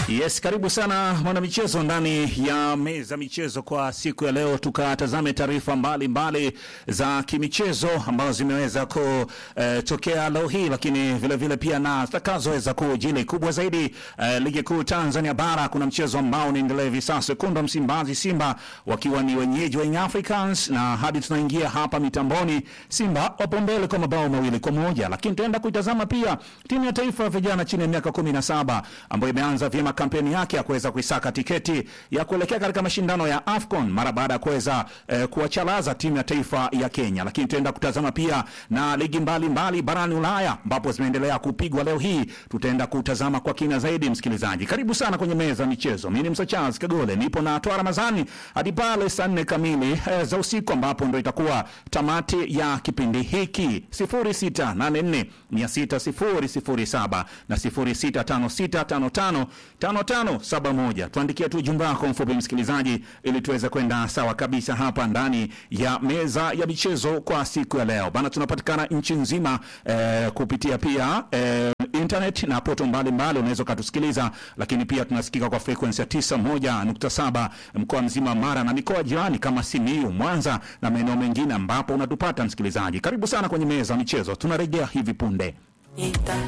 Yes, karibu sana mwanamichezo ndani ya meza michezo kwa siku ya leo, tukatazame taarifa mbalimbali za kimichezo ambazo zimeweza kutokea leo hii, lakini vile vile pia na zitakazoweza kujili. Kubwa zaidi eh, ligi kuu Tanzania bara, kuna mchezo ambao unaendelea hivi sasa, wekundu wa Msimbazi Simba wakiwa ni wenyeji wa Young Africans, na hadi tunaingia hapa mitamboni, Simba wapo mbele kwa mabao mawili kwa moja, lakini tunaenda kuitazama pia timu ya taifa ya vijana chini ya miaka 17 ambayo imeanza vyema kampeni yake ya kuweza kuisaka tiketi ya kuelekea katika mashindano ya AFCON mara baada ya kuweza eh, kuwachalaza timu ya taifa ya Kenya. Lakini tutaenda kutazama pia na ligi mbalimbali mbali barani Ulaya ambapo zimeendelea kupigwa leo hii, tutaenda kutazama kwa kina zaidi. Msikilizaji, karibu sana kwenye meza ya michezo. Mimi ni Msa Charles Kagole, nipo na Toa Ramazani hadi pale saa nne kamili eh, za usiku ambapo ndo itakuwa tamati ya kipindi hiki 0684 600 na 065655 5571. Tuandikie tu jumba yako mfupi msikilizaji, ili tuweze kwenda sawa kabisa hapa ndani ya meza ya michezo kwa siku ya leo bana. Tunapatikana nchi nzima eh, kupitia pia eh, internet na poto mbalimbali, unaweza ukatusikiliza, lakini pia tunasikika kwa frequency ya 91.7 mkoa mzima Mara na mikoa jirani kama Simiyu, Mwanza na maeneo mengine ambapo unatupata msikilizaji. Karibu sana kwenye meza ya michezo, tunarejea hivi punde. Ita